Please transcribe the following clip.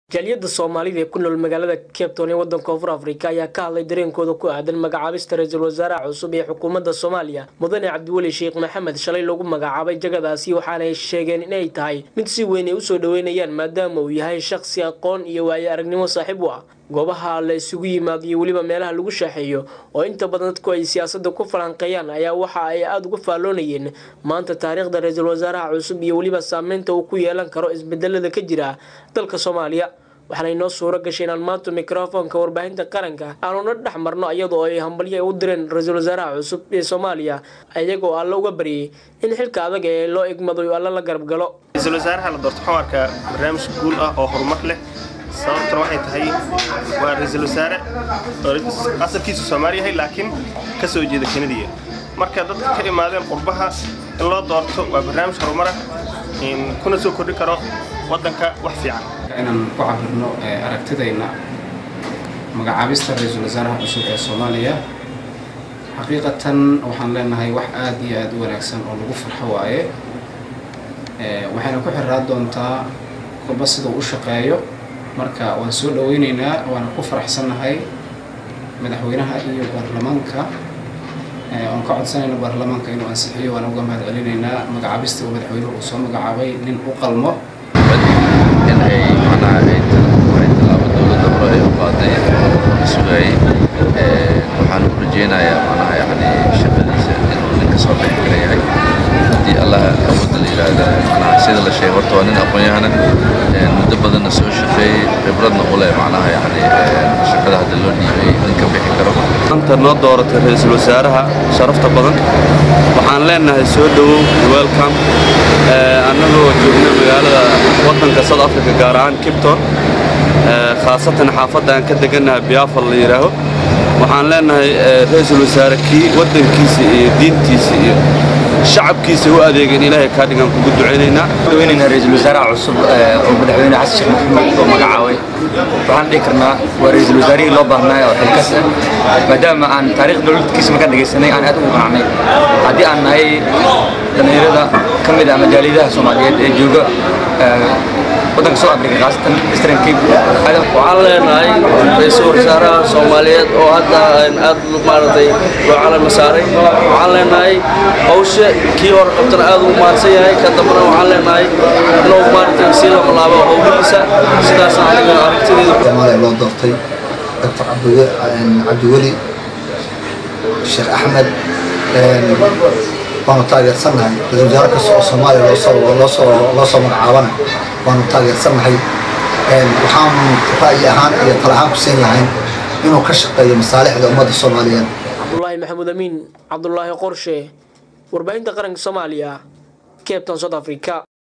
jaaliyada soomaalida ee ku nool magaalada cape town ee wadanka koonfur afrika ayaa ka hadlay dareenkooda ku aadan magacaabista ra-iisul wasaaraha cusub ee xukuumadda soomaaliya mudane cabdiweli sheekh maxamed shalay lagu magacaabay jagadaasi waxaanay sheegeen inay tahay mid si weyn ay usoo dhaweynayaan maadaama uu yahay shaqsi aqoon iyo waayo aragnimo saaxiib u ah goobaha la isugu yimaado iyo weliba meelaha lagu shaaxeeyo oo inta badan dadku ay siyaasada ku falanqeeyaan ayaa waxa ay aada uga faalloonayeen maanta taariikhda ra-iisul wasaaraha cusub iyo weliba saameynta uu ku yeelan karo isbedelada ka jira dalka soomaaliya waxaana inoo suuro gashay inaan maanta mikrofoonka warbaahinta qaranka aanuna dhex marno iyadoo ay hambalyo ay u direen ra-iisul wasaaraha cusub ee soomaaliya iyagoo alla uga baryay in xilka adag ee loo egmado alla la garab galo ra-iisul wasaaraha la doorto waxaan arkaa barnaamij guul ah oo horumar leh sababtuna waxay tahay waa ra-iisul wasaare oo asalkiisu soomaali yahay laakiin ka soo jeeda kanadiya marka dadka ka imaadeen qurbaha in loo doorto waa barnaamij horumar ah kuna soo kordhi karo waddanka wax fiican inaan ku cabirno aragtidayna magacaabista ra-iisul wasaaraha cusub ee soomaaliya xaqiiqatan waxaan leenahay wax aada iyo aada u wanaagsan oo lagu farxo waaye waxayna ku xiraa doontaa kolba sida uu u shaqeeyo marka waan soo dhaweyneynaa waana ku faraxsannahay madaxweynaha iyo baarlamaanka oon ka codsanayno baarlamaanka inuu ansixiyo waan uga mahad celinaynaa magacaabista uu madaxweynuhu uu soo magacaabay nin u qalmo in ay macnaha ay tallaabo dowladda hore ay u qaaday sugayay waxaan u rajeynayaa macnaha yani shaqadiisa inuu nin ka soo bixi kara yahay haddii allah awoodda la yidhaahda macnaha sida la sheegay horta waa nin aqoon-yahana muddo badanna soo shaqeeyey khibradna u leh macnaha yani shaqada hadda loo dhiibay nin ka bixi karo maanta noo dooratay ra-iisul wasaaraha sharafta badan waxaan leenahay soo dhowow welcom annagoo joogna magaalada waddanka south africa gaar ahaan kipton khaasatan xaafadda aan ka degannahay biafal la yidhaaho waxaan leenahay ra-iisul wasaare kii waddankiisa iyo diintiisa iyo shacabkiisa u adeegeen ilaahay kaa dhigaan kugu ducaynaynaa daweynaynaa ra-iisul wasaaraha cusub oo madaxweyne xasan sheekh maxamed oo magacaabay waxaan dhihi karnaa waa ra-iisul wasaarihii loo baahnaa oo xilkas ah maadaama aan taariikh dowladkiisa markaan dhegaysanay aan aad ugu qanacnay haddii aan nahay dhallinyarada ka mid ah majaaliyadaha soomaaliyeed ee jooga waddanka soo afrika khaasatan eastern cape waxaan leenahay ra-iisul wasaaraha soomaaliyeed oo hadda aad maaragtay loo calama saaray waxaan leenahay hawsha kii hore qabtana aad ugu mahadsan yahay ka dambana waxaan leenahay inuu maaragtay sii lama laabo howlihiisa sidaasna aniga aragtideeda soomaaliya loo doortay doctor cabdiweli sheekh axmed waanu taageersannahay ra-isul wasaare kasta oo soomaaliya loo soo magacaabana waanu taageersannahay waxaanu ra'yi ahaan iyo tala ahaan ku siin lahayn inuu ka shaqeeyo masaalixda ummadda soomaaliyeed cabdulaahi maxamuud amiin cabdulaahi qorshe warbaahinta qaranka soomaaliya cape town south africa